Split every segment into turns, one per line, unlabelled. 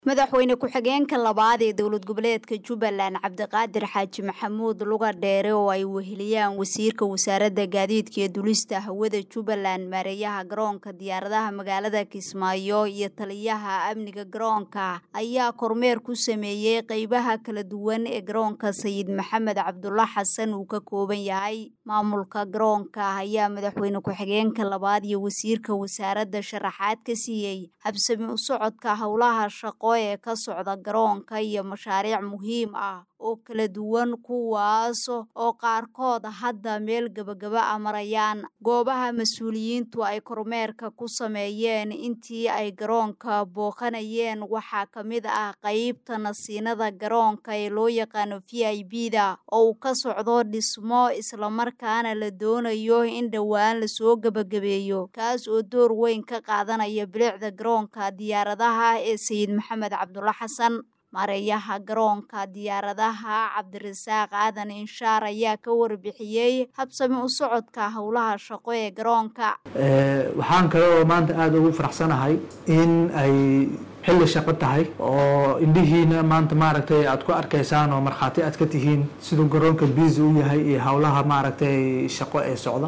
madaxweyne ku-xigeenka labaad ee dowlad goboleedka jubbaland cabdiqaadir xaaji maxamuud luga dheere oo ay weheliyaan wasiirka wasaaradda gaadiidka ee dulista hawada jubbaland maareeyaha garoonka diyaaradaha magaalada kismaayo iyo taliyaha amniga garoonka ayaa kormeer ku sameeyey qeybaha kala duwan ee garoonka sayid maxamed cabdulla xasan uu ka kooban yahay maamulka garoonka ayaa madaxweyne ku-xigeenka labaad iyo wasiirka wasaaradda sharaxaad ka siiyey habsami u socodka howlaha shaqo ee ka socda garoonka iyo mashaariic muhiim ah oo kala duwan kuwaas oo qaarkood hadda meel gebagaba a marayaan goobaha mas-uuliyiintu ay kormeerka ku sameeyeen intii ay garoonka booqanayeen waxaa ka mid ah qeybta nasiinada garoonka ee loo yaqaano v i b da oo uu ka socdo dhismo islamarkaana la doonayo in dhowaan lasoo gebagabeeyo kaas oo door weyn ka qaadanaya bilicda garoonka diyaaradaha ee sayid maxamed cabdulla xasan maareeyaha garoonka diyaaradaha cabdirasaaq aadan inshaar ayaa ka warbixiyey habsami u socodka howlaha shaqo ee garoonka
waxaan kale oo maanta aada ugu faraxsanahay in ay xilli shaqo tahay oo indhihiina maanta maaragtay aad ku arkaysaan oo markhaati aad ka tihiin siduu garoonka busy u yahay iyo howlaha maaragtay shaqo ee socda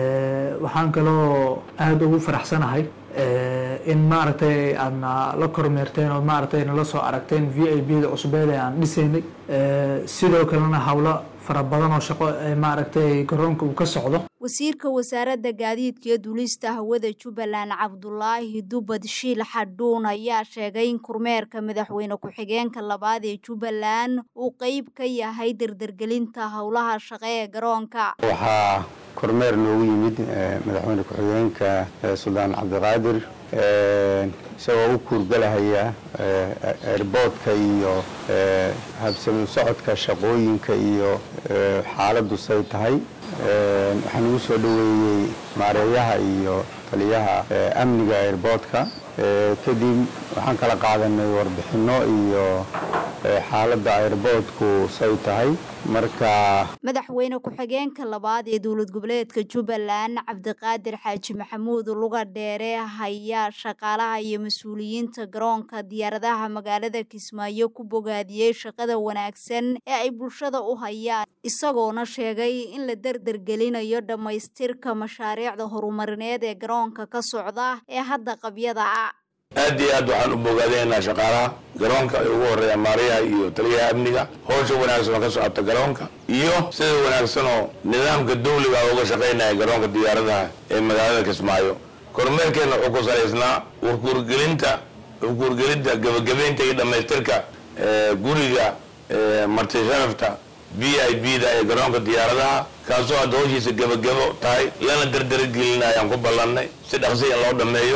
waxaan kaloo aada ugu faraxsanahay in maaragtay aadna la kormeerteen oo maaragtay nala soo aragteen v i b da cusbeed ee aan dhisaynay sidoo kalena howlo fara badan oo shaqo ee maaragtay garoonka uu ka socdo
wasiirka wasaaradda gaadiidka iyo dulista hawada jubbaland cabdulaahi dubad shiil xadhuun ayaa sheegay in kormeerka madaxweyne ku-xigeenka labaad ee jubbaland uu qeyb ka yahay dardargelinta howlaha shaqo ee garoonka
waxaa kormeer noogu yimid madaxweyne ku-xigeenka suldaan cabdiqaadir isagoo u kuurgalahaya airboodka iyo habsami socodka shaqooyinka iyo xaaladdu say tahay waxaan ugu soo dhoweeyey maareeyaha iyo taliyaha amniga airboodka kadib waxaan kala qaadanay warbixinno iyo xaaladda airboodku say tahay marka
madaxweyne ku-xigeenka labaad ee dowlad goboleedka jubbaland cabdiqaadir xaaji maxamuud luga dheere hayaa shaqaalaha iyo mas-uuliyiinta garoonka diyaaradaha magaalada kismaayo ku bogaadiyey shaqada wanaagsan ee ay bulshada u hayaan isagoona sheegay in la derdergelinayo dhammaystirka mashaariicda horumarineed ee garoonka ka socda ee hadda qabyada ah
aad iyo aad waxaan u bogaadinaynaa shaqaalaha garoonka ay ugu horreeyaan maariyaha iyo taliyaha amniga howsha wanaagsan oo ka socota garoonka iyo sida wanaagsan oo nidaamka dawliga uga shaqaynaya garoonka diyaaradaha ee magaalada kismaayo kormeerkeenna wuxuu ku salaysnaa warkuurgelinta warkuurgelinta gebagabeynta iyo dhammaystirka guriga marti sharafta v i b da ee garoonka diyaaradaha kaasoo hadda howshiisa gebagabo tahay lana derdergelinaya ayaan ku ballannay si dhaqsi in loo dhammeeyo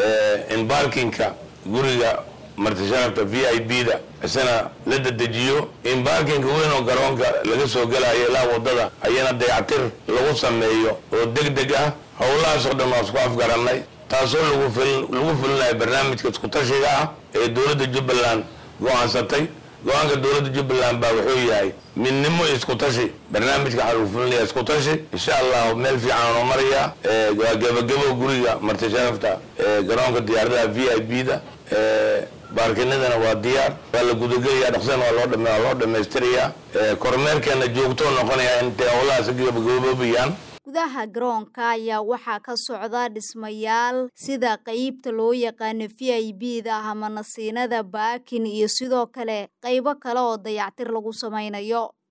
in barkinka guriga martisharafta v i b da isana la dedejiyo in barkinka weyn oo garoonka laga soo gelayo ilaa waddada ayana dayactir lagu sameeyo oo deg deg ah howlahaasoo dhan waa isku afgarannay taasoo lagu fulinayo barnaamijka iskutashiga ah ee dowladda jubbaland go-aansatay go-aanka dowladda jubbaland baa wuxuu yahay midnimo iyo iskutashi barnaamijka waxaa lagu fulinaya iskutashi insha allah meel fiican noo maraya waa gebagabo guriga marti sharafta garoonka diyaaradaha v i b da baarkinadana waa diyaar waa la gudagelaya dhaqsana waa loo waa loo dhamaystirayaa kormeerkeena joogtoo noqonaya intay howlahaas gabagaboobayaan
gudaha garoonka ayaa waxaa ka socda dhismayaal sida qeybta loo yaqaano v i b da ama nasiinada baakin iyo sidoo kale qeybo kale oo dayactir lagu samaynayo